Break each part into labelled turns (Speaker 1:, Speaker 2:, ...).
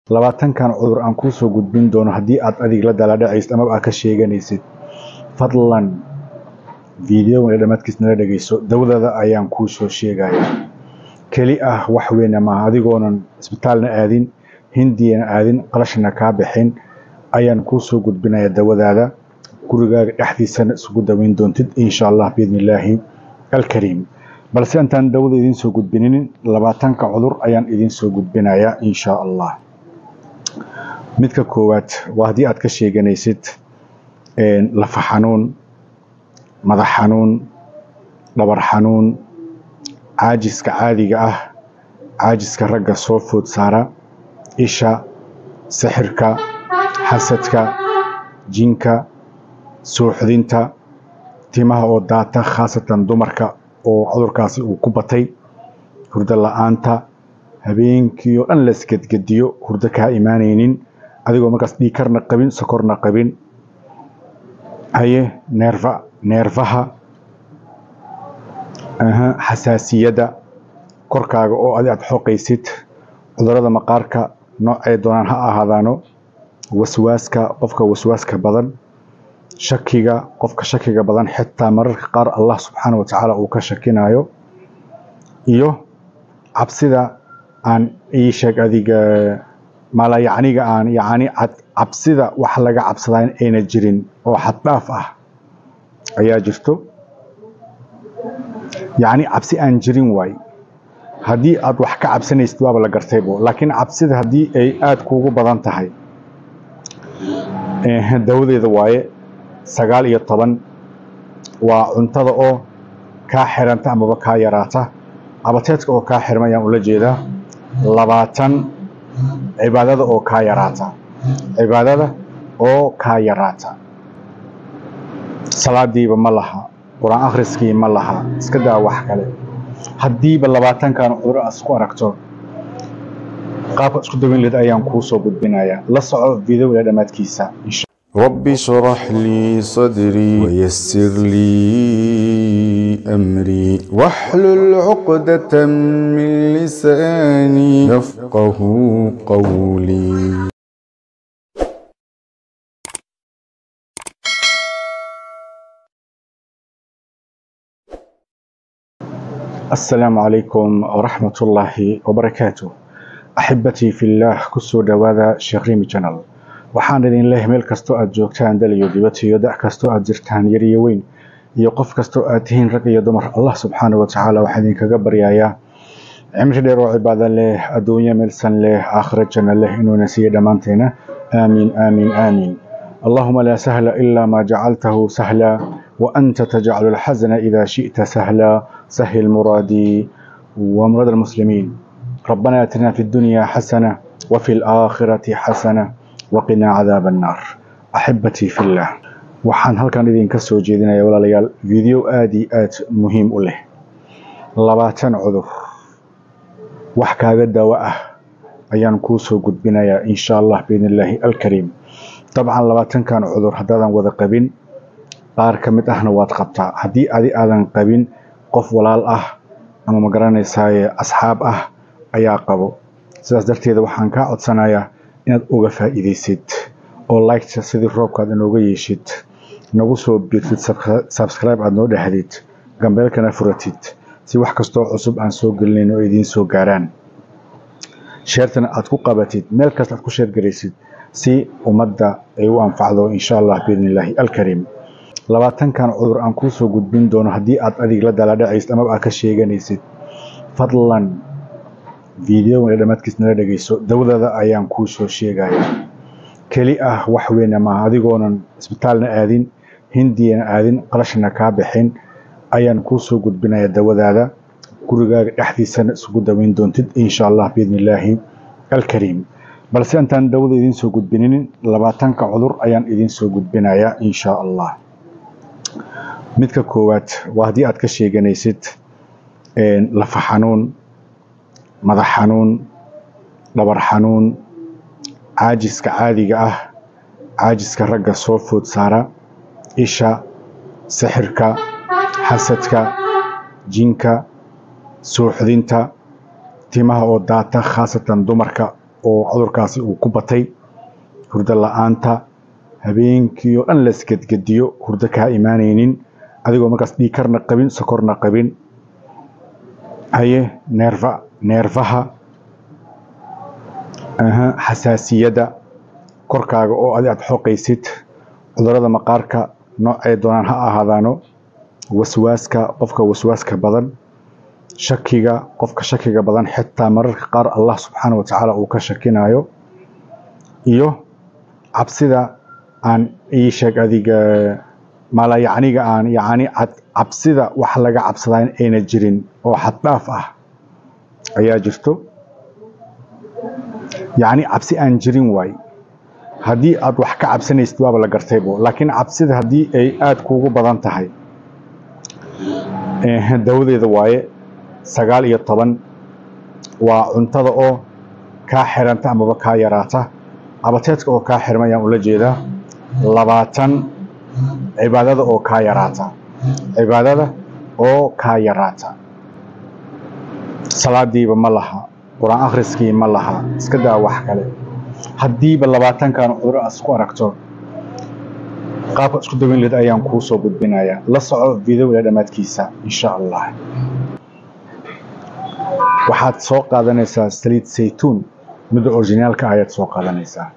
Speaker 1: labaatankan cudur aan kuu soo gudbin doono haddii aad adig la daladhacaysid amaba aad ka sheeganaysid fadlan videoga dhammaadkiis nala dhegeyso dawdada ayaan kuu soo sheegaya keli ah wax weyna maaha adigoonan isbitaalna aadin hindiyana aadin qalashana kaa bixin ayaan kuu soo gudbinaya dawadaada gurigaaga dhexdiisana isugu daweyn doontid insha allah biidni illaahi alkariim balse intaan dawada idiin soo gudbinin labaatanka cudur ayaan idiin soo gudbinayaa insha allah midka koowaad waa haddii aad ka sheeganaysid lafa xanuun madax xanuun dhabar xanuun caajiska caadiga ah caajiska ragga soo food saara isha sixirka xasadka jinka suuxdinta timaha oo daata khaasatan dumarka oo cudurkaasi uu ku batay hurdo la-aanta habeenkii oo dhan laisgedgediyo hurdo kaa imaanaynin adigoo markaas dhiikarna qabin sokorna qabin haye neerfa neerfaha xasaasiyadda korkaaga oo adi aad xoqaysid cudurada maqaarka noocay doonaan ha ahaadaano waswaaska qofka waswaaska badan shakiga qofka shakiga badan xitaa mararka qaar allah subxaana wa tacaala uu ka shakinayo iyo cabsida aan ii sheeg adiga mala yacniga aan yacni cabsida wax laga cabsadaa in ayna jirin oo xaddhaaf ah ayaa jirto yacni cabsi aan jirin waay haddii aad wax ka cabsanaysid waaba la gartaybo laakiin cabsida haddii ay aada kuugu badan tahay dawadeeda waaye sagaal iyo toban waa cuntada oo kaa xiranta amaba kaa yaraata abateedka oo kaa xirma ayaan ula jeedaa labaatan cibaadada oo kaa yaraata cibaadada oo kaa yaraata salaadiiba ma laha qur-aan akhriskii ma laha iska daa wax kale haddiiba labaatankan cudur aad isku aragto qaabka isku daweyn leed ayaan kuu soo gudbinayaa la soco videoga dhammaadkiisa
Speaker 2: رب اشرح لي صدري ويسر لي أمري واحلل عقدة من لساني يفقه قولي
Speaker 1: السلام عليكم ورحمة الله وبركاته أحبتي في الله كسو دوادا شغريمي جنال waxaan idin leeyahay meel kastoo aad joogtaan dal iyo dibad iyo dac kastoo aad jirtaan yar iyo weyn iyo qof kastoo aad tihiin rag iyo dumar allah subxaana wa tacaala waxaa idinkaga baryayaa cimri dheer oo cibaado leh adduunyo meelsan leh aakhiro janno leh inuuna siiyo dhammaanteena aamiin aamiin aamiin اللهم لا سهل إلا ما جعلته سهلا وأنت تجعل الحزن إذا شئت سهلا سهل مرادي ومراد المسلمين ربنا آتنا في الدنيا حسنة وفي الآخرة حسنة waqinaa cadaaba annaar axibbatii fillah waxaan halkan idinka soo jeedinaya walaalayaal video aada iyo aad muhiim u leh labaatan cudur wax kaaga daawo ah ayaan kuu soo gudbinayaa insha allah biidn illaahi alkariim dabcan labaatankan cudur haddaadan wada qabin qaar ka mid ahna waad qabtaa haddii adi aadan qabin qof walaal ah ama ma garanaysaaye asxaab ah ayaa qabo sidaas darteeda waxaan kaa codsanayaa inaad uga faa'iidaysid oo liketa sidii roobkaad inooga yeeshid nagu soo biirtid subscribe aad noo dhahdid gambeelkana furatid si wax kastoo cusub aan soo gelinayn oo idiin soo gaaraan sheertana aad ku qabatid meel kasta aad ku sheergaraysid si ummadda ay u anfacdo insha allah biidni illaahi alkariim labaatankan cudur aan kuu soo gudbin doono haddii aad adig la daladhacaysid amaba aad ka sheeganaysid fadlan videoga dhammaadkiis nala dhegeyso dawdada ayaan kuu soo sheegaya keli ah wax weyna maaha adigoonan isbitaalna aadin hindiyana aadin qalashana kaa bixin ayaan kuu soo gudbinaya dawadaada gurigaaga dhexdiisana isugu daweyn doontid insha allah biidni illaahi alkariim balse intaan dawada idiin soo gudbinin labaatanka cudur ayaan idiin soo gudbinayaa insha allah midka koowaad waa haddii aad ka sheeganaysid lafa xanuun madax xanuun dhabar xanuun caajiska caadiga ah caajiska ragga soo food saara isha sixirka xasadka jinka suuxdinta timaha oo daata khaasatan dumarka oo cudurkaasi uu ku batay hurdo la-aanta habeenkii oo dhan la isgedgediyo hurdo kaa imaanaynin adigoo markaas dhiikarna qabin sokorna qabin haye neerfa neerfaha xasaasiyadda korkaaga oo adi aad xoqaysid cudurada maqaarka noocay doonaan ha ahaadaano waswaaska qofka waswaaska badan shakiga qofka shakiga badan xitaa mararka qaar allah subxaana wa tacaala uu ka shakinayo iyo cabsida aan ii sheeg adiga mala yacniga aan yacni cabsida wax laga cabsadaa in ayna jirin oo xaddhaaf ah ayaa jirto yacni cabsi aan jirin waay haddii aad wax ka cabsanaysid waaba la gartaybo laakiin cabsida haddii ay aada kuugu badan tahay dawadeeda waaye sagaal iyo toban waa cuntada oo kaa xiranta amaba kaa yaraata abateedka oo kaa xirma ayaan ula jeedaa labaatan cibaadada oo kaa yaraata cibaadada oo kaa yaraata salaadiiba ma laha qur-aan akhriskii ma laha iska daa wax kale haddiiba labaatankan cuduro aad isku aragto qaabka isku daweyn leed ayaan kuu soo gudbinayaa la soco videoga dhammaadkiisa insha allah waxaad soo qaadanaysaa saliid saytuun midda orijinaalka ayaad soo qaadanaysaa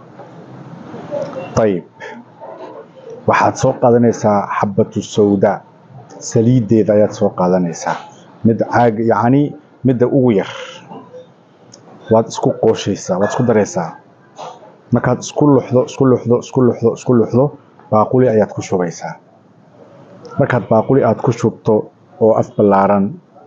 Speaker 1: ayib waxaad soo qaadanaysaa xabatu sawda saliiddeeda ayaad soo qaadanaysaa mid caag yacni midda ugu yar waad isku qooshaysaa waad isku daraysaa markaad isku luxdo isku luxdo isku luxdo isku luxdo baaquli ayaad ku shubaysaa markaad baaquli aad ku shubto oo af ballaaran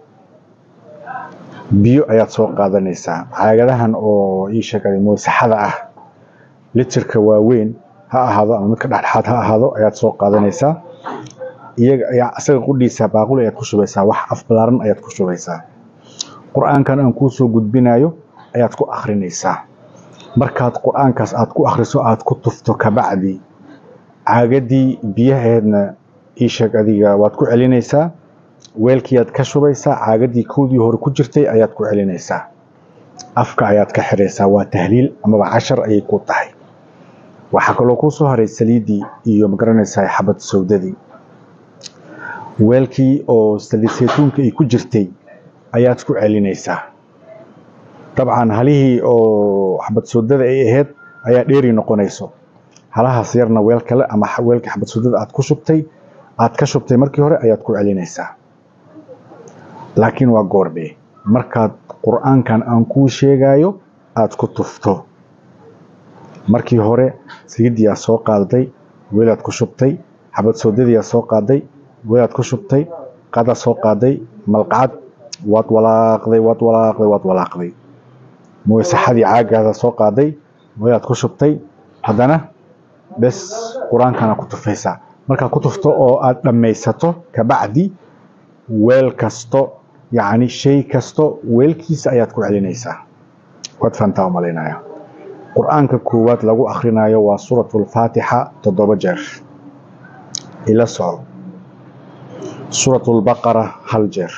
Speaker 1: biyo ayaad soo qaadanaysaa caagadahan oo ii sheegay moosaxada ah litirka waaweyn ha ahaado ama midka dhexdhexaad ha ahaado ayaad soo qaadanaysaa iyaga ayaa isaga qudhiisa baaquli ayaad ku shubaysaa wax af ballaaran ayaad ku shubaysaa qur-aankan aan kuu soo gudbinayo ayaad ku akrinaysaa markaad qur-aankaas aad ku akriso aad ku tufto kabacdi caagadii biyaheedna ii sheeg adiga waad ku celinaysaa weelkiiaad ka shubaysaa caagadii kowdii hore ku jirtay ayaad ku celinaysaa afka ayaad ka xiraysaa waa tahliil amaba cashar ayay ku tahay waxaa kaloo kuu soo haray saliiddii iyo magaranaysaa xabad sawdadii weelkii oo saliid saytuunka ay ku jirtay ayaad ku celinaysaa dabcan halihii oo xabad sawdada ay ahayd ayaa dheeri noqonayso halahaas yarna weel kale ama weelkii xabad sawdada aad ku shubtay aad ka shubtay markii hore ayaad ku celinaysaa laakiin waa goorbe markaad qur-aankan aan kuu sheegayo aad ku tufto markii hore saliiddii soo qaaday weelaad ku shubtay xabad sawdadii soo qaaday weelaad ku shubtay qadaad soo qaaday malqacad waad walaaqday waad walaaqday waad walaaqday moosaxadii caagaada soo qaaday weelaad ku shubtay haddana bes qur-aankana ku tufaysaa markaad ku tufto oo aad dhammaysato kabacdi weel kasto yacni shay kasto weelkiisa ayaad ku celinaysaa waad fahantaa umalaynaya qur-aanka koowaad lagu akhrinayo waa suuratu lfaatixa toddoba jeer ila soco suuratu lbaqara hal jeer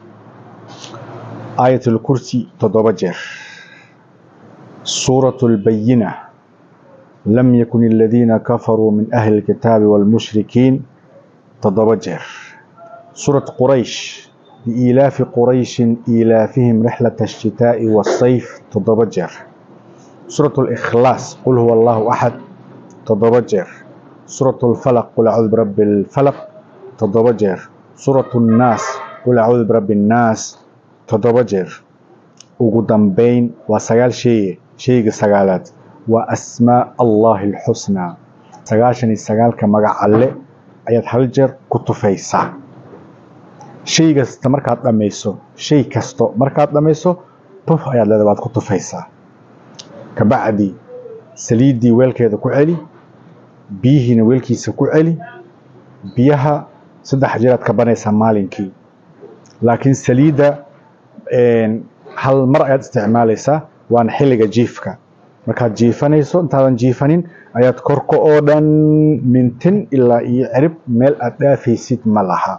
Speaker 1: aayat lkursi toddoba jeer suuratu lbayina lam yakun aladiina kafaruu min ahli lkitaabi waalmushrikiin toddoba jeer suurat quraysh liilaafi qurayshin iilaafihim rixlata ashitaa'i waasayf toddoba jeer suurat likhlaas qul huwa allahu axad toddoba jeer suurat lfalaq qul acuudu birabbi lfalaq toddoba jeer suurat nnaas qul acuudu birabbi nnaas toddoba jeer ugu dambeyn waa sagaal sheeye sheyga sagaalaad waa asmaa allahi alxusnaa sagaashan iyo sagaalka magac alle ayaad hal jeer ku tufaysaa shay kasta markaad dhammayso shay kasto markaad dhammayso tuf ayaad leedahay waad ku tufaysaa kabacdi saliiddii weelkeeda ku celi biyihiina weelkiisa ku celi biyaha saddex jeeraad ka banaysaa maalinkii laakiin saliidda hal mar ayaad isticmaalaysaa waana xilliga jiifka markaad jiifanayso intaadan jiifanin ayaad korka oo dhan mintin ilaa iyo cirib meel aad dhaafaysid ma laha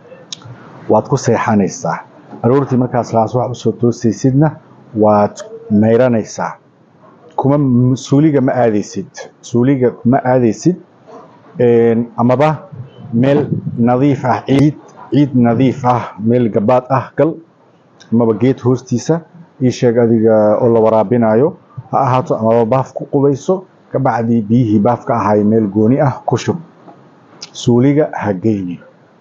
Speaker 1: waad ku seexanaysaa aroortii markaas laas wax usoo toosaysidna waad mayranaysaa kuma suuliga ma aadaysid suuliga ma aadaysid amaba meel nadiif ah ciid ciid nadiif ah meel gabaad ah gal amaba geed hoostiisa ii sheeg adiga oo la waraabinayo ha ahaato amaba baaf ku qubayso kabacdii biyihii baafka ahaay meel gooni ah ku shub suuliga ha geyni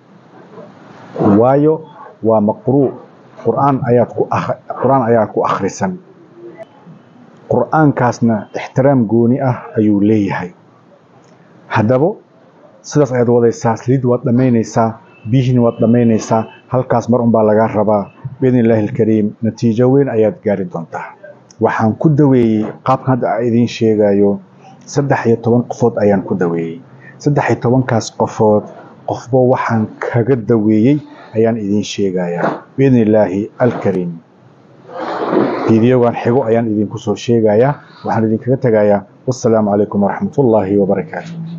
Speaker 1: waayo waa maqruu qur'aan ayaad ku qur'aan ayaa ku akhrisan qur'aankaasna ixtiraam gooni ah ayuu leeyahay haddaba sidaas ayaad wadaysaa saliid waad dhammaynaysaa biyihiina waad dhammaynaysaa halkaas mar unbaa lagaa rabaa biidni illaahi alkariim natiijo weyn ayaad gaari doontaa waxaan ku daweeyey qaabkan hadda a idiin sheegayo saddex iyo toban qofood ayaan ku daweeyey saddex iyo tobankaas qofood qofba waxaan kaga daweeyey ayaan idiin sheegayaa biidni illaahi alkariim fiidiyogan xigo ayaan idinku soo sheegayaa waxaan idinkaga tegayaa wassalaamu calaykum waraxmatullaahi wabarakaatu